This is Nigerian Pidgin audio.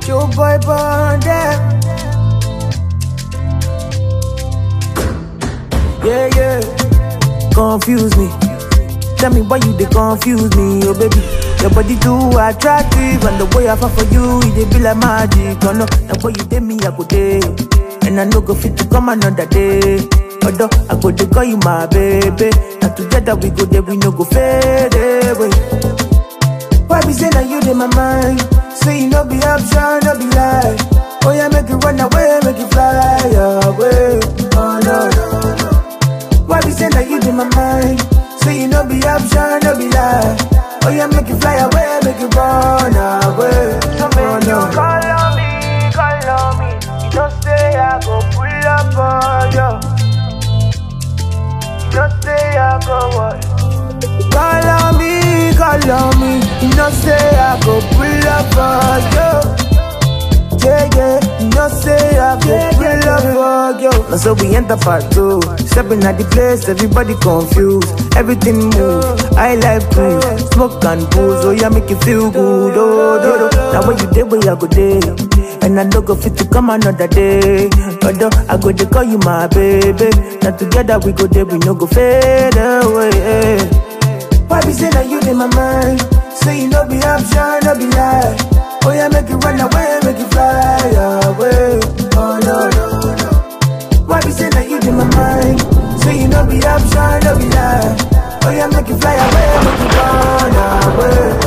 Show boy bonded. Yeah, yeah. Confuse me. Tell me why you they confuse me, oh baby. Your body too attractive, and the way I fall for you, it dey be like magic. Oh no, the way you did me, I go day, and I no go fit to come another day. Although I go to call you my baby, and together we go there, we no go fade away. Why be say that you in my mind? Say you no be option, no be lie. Oh yeah, make it run away, make it fly away. Oh no no no. Why be say that you in my mind? Say you no be option, no be lie. Oh yeah, make it fly away, make it run away. So Oh make you no. call on me, call on me. You don't say I go pull up on you. You don't say I go what? Call on me, call on me. You know say I go pull up for you. Yeah, yeah, you know say I go pull up for you. Now so we enter part two. Stepping at the place, everybody confused. Everything move. I like cruise, smoke and booze. Oh yeah, make you feel good. Oh, do, do. Now when you day, where I go day. And I no go fit to come another day. Although I go to call you my baby. Now together we go there, we no go fade away. Why be say that you in my mind? Say you no be option, no be lie. Oh yeah, make it run away, make it fly away. Oh no no no. Why be say that you in my mind? Say you no be option, no be lie. Oh yeah, make it fly away, make it run away.